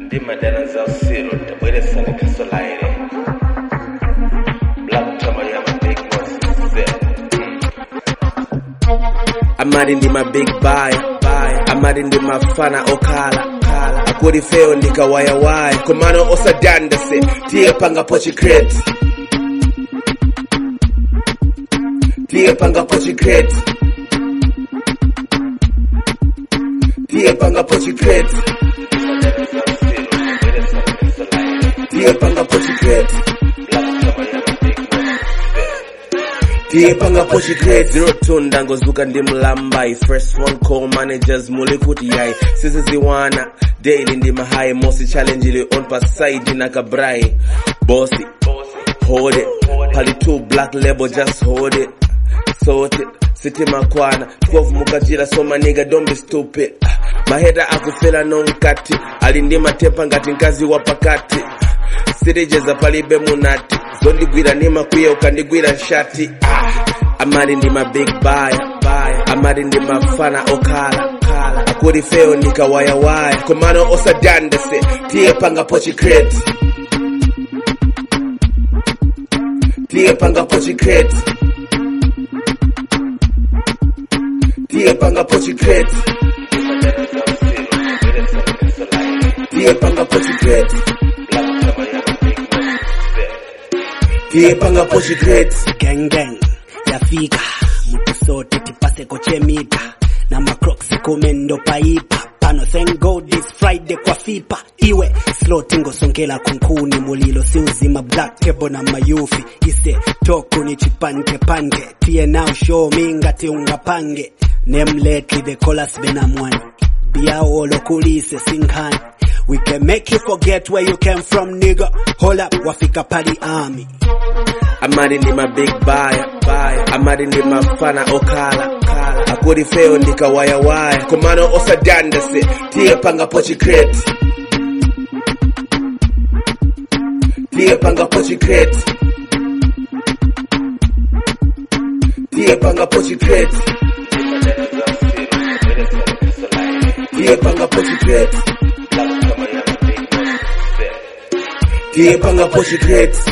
ndimadana za usiro tabweresa likasolaire black tama ya mabig mosise amali ndi mabig buy amali ndi mafana okhala akuli feo ndikawayawaya komano osadandase tiye pangapo chikreti tiye pangapo chikreti tiye pangapo chikreti tiye pangapo chikreti tiye pangapo chikreti zero two ndangozuka ndi mlambai first one call managers muli kuti yayi sisiziwana daily ndi mahayi mosi challenge ili on pa side na kabrai bossy hold it pali two black label just hold it sort it sitima kwana 12 mukachira so my nigga don't be stupid maheta akufela nonkati ali ndi matepa ngati mkazi wa pakati sirejeza palibe munati zondigwira ni makwiya ukandigwira nshati ah. amali ndi mabig buy amali ndi mafana okhala akuli feo ndikawayawaya komano osadandase tiye pangapo chikreti tiye pangapo chikreti tiye pangapo chikreti tiye pangapo chikreti tiye pangapo chikreti gang gang yafika mtu sote tipase kochemita na macrocs kumendo paipa pano thank god this friday kwa fipa iwe sloti ngosongela kunkuni mulilo si uzima black table na mayufi ise toku ni chipanke pange tie now show me ngati ungapange name lately the chorus benamwani biaolo kulise singhani we can make you forget where you came from nigga hold up wafika pali army amali ndi mabig buy amali ndi mafana okhala akuli feo ndikawayawaya komano osadandase tiye pangapo chikreti tiye pangapo chikreti tiye pangapo chikreti tiye pangapo chikreti tiye pangapo chikreti